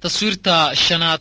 taswiirta shanaad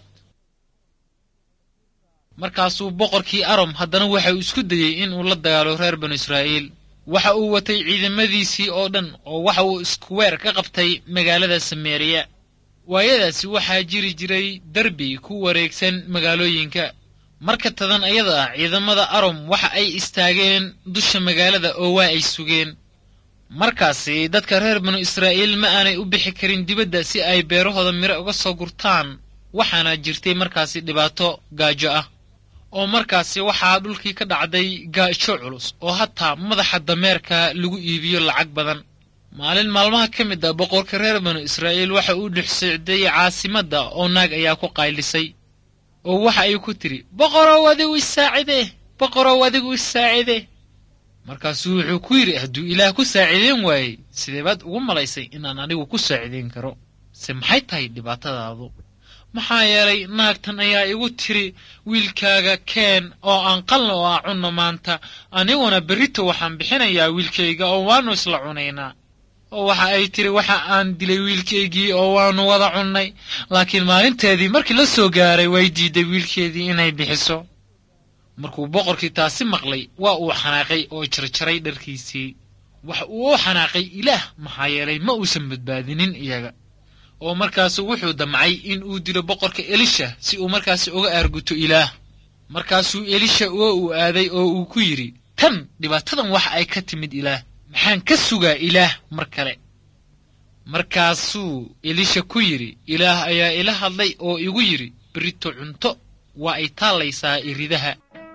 markaasuu boqorkii arom haddana waxa uu isku dayey inuu la dagaalo reer banu israa'iil waxa uu watay ciidamadiisii oo dhan oo waxa uu iskuweer ka qabtay magaalada sameeriya waayadaasi waxaa jiri jiray derbi ku wareegsan magaalooyinka marka tadan ayada ah ciidamada arom waxa ay istaageen dusha magaalada oo waa ay sugeen markaasi dadka reer banu israa'iil ma aanay u bixi karin dibadda si ay beerahooda miro uga soo gurtaan waxaana jirtay markaasi dhibaato gaajo ah oo markaasi waxaa dhulkii ka dhacday gaajo culus oo hataa madaxa dameerka lagu iibiyo lacag badan maalin maalmaha ka mid a boqorka reer banu israa'iil waxa uu dhex socday caasimadda oo naag ayaa ku qaylisay oo waxa ay ku tidhi boqorow adigu isaacide boqorow adigu isaacide markaasuu wuxuu ku yidhi hadduu ilaah ku saaciideen waayey sidee baad ugu malaysay inaan anigu ku saaciideyn karo se maxay tahay dhibaatadaadu maxaa yeelay naagtan ayaa igu tiri wiilkaaga keen oo aan qalna oo aan cunno maanta aniguna berrito waxaan bixinayaa wiilkayga oo waannu isla cunaynaa oo waxa ay tiri waxa aan dilay wiilkaygii oo waannu wada cunnay laakiin maalinteedii markii la soo gaaray way diidday wiilkeedii inay bixiso markuu boqorkii taasi maqlay waa uu xanaaqay oo jarjaray dharkiisii waxa uu u xanaaqay ilaah maxaa yeelay ma uusan badbaadinin iyaga oo markaasu wuxuu damcay in uu dilo boqorka elisha si uu markaasi uga aarguto ilaah markaasuu elisha oo uu aaday oo uu ku yidhi tan dhibaatadan waxa ay ka timid ilaah maxaan ka sugaa ilaah mar kale markaasuu elisha ku yidhi ilaah ayaa ila hadlay oo igu yidhi berito cunto waa ay taallaysaa iridaha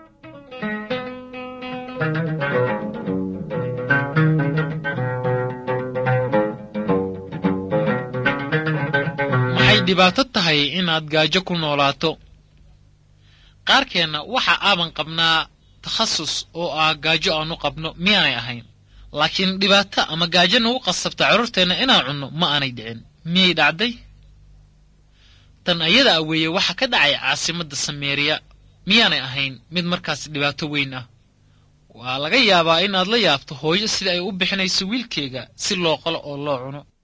maxay dhibaato tahay inaad gaajo ku noolaato qaarkeenna waxa aaban qabnaa takhasus oo ah gaajo aanu qabno miyaanay ahayn laakiin dhibaato ama gaajo nagu qasabta carruurteenna inaan cunno ma aanay dhicin miyay dhacday tan ayada a weeye waxa ka dhacay caasimadda sameeriya miyaanay ahayn mid markaas dhibaato weyn ah waa laga yaabaa inaad la yaabto hooyo sida ay u bixinayso wiilkeega si loo qalo oo loo cuno